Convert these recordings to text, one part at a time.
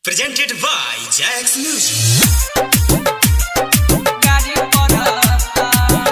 Presented by Jax Music. गाड़ी पड़ता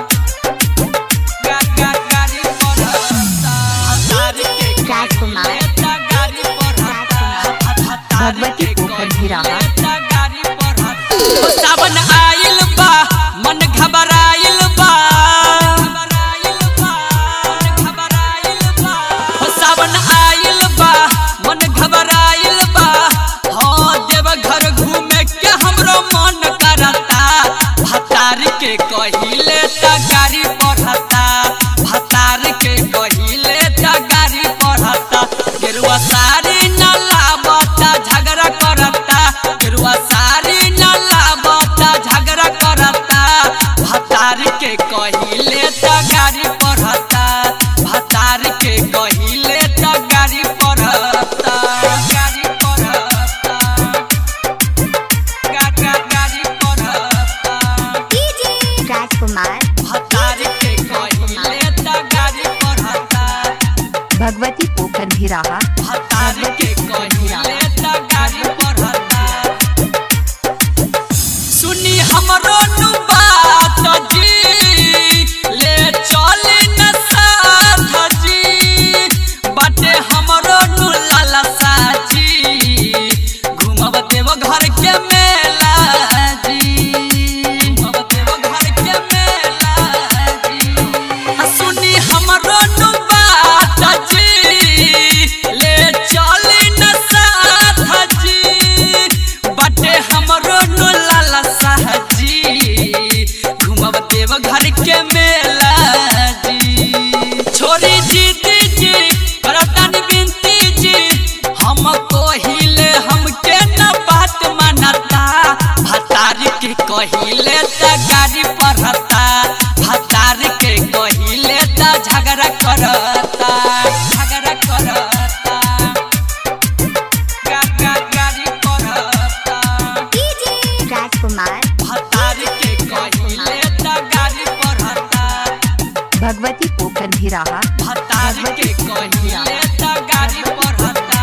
गा गा गाड़ी पड़ता तारी के राजकुमार लेता गाड़ी पड़ता भगवती पोखर भिराहा गाड़ी पड़ता ओ सावन आइल बा मन घबराइल बा घबराइल बा मन घबराइल बा ओ सावन आइल बा मन घबराइल बा हाँ देव घर घूमे के हमरो मन करता भतार के कहिले त गाड़ी पढ़ता भतार के कहिले त गाड़ी पढ़ता गेरुआ साड़ी न लाबता झगड़ा करता गेरुआ साड़ी न लाबता झगड़ा करता भतार के कहिले त गाड़ी पढ़ता भतार के कहिले त गाड़ी पढ़ता गाड़ी पढ़ता गा गा गाड़ी पढ़ता राजकुमार भतार के कहिले त गाड़ी पढ़ता भगवती पोखर भिराहा भतार के कहिले त गाड़ी पढ़ता सुनी हमरो नु बात जी ले चली न साथ जी बाटे हमरो नु लालसा जी घूमब देव घर के मेला जी घूमब देव घर के मेला जी आ सुनी हमरो नु बात जी ले चली न साथ जी बाटे हमरो नु लालसा जी घूमब देव घर के मेला जी छोरी जी जी करतन बिनती जी हम कहिले हमके न बात मानता भतार के कहिले त गाड़ी पढ़ता भतार के कहिले त झगड़ा करता झगड़ा करता गा गा गाड़ी पढ़ता राजकुमार भतार के कहिले त गाड़ी पढ़ता भगवती पोखर भिराहा भतार के कहिले त गाड़ी पढ़ता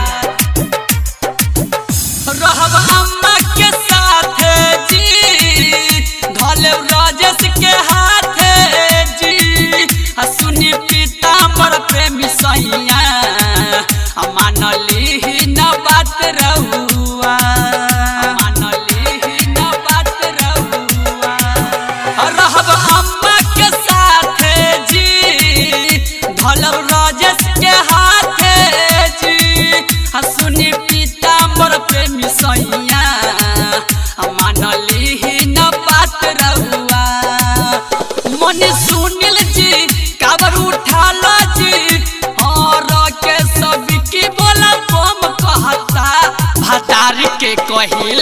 रहब अम्मा के साथ जी धले राजेश के हाथ जी आ सुनी पीताम्बर प्रेमी सैया आ मानली ही न बात रहुआ आ मानली ही न बात रहुआ आ रहब अम्मा के साथ जी धलव राजेश के हाथ जी आ सुनी पीताम्बर प्रेमी सैया आ मानली ही न बात रहुआ मन सुनिल जी काबर उठाल जी और के सब की बोला बम कहता भतार के कहिल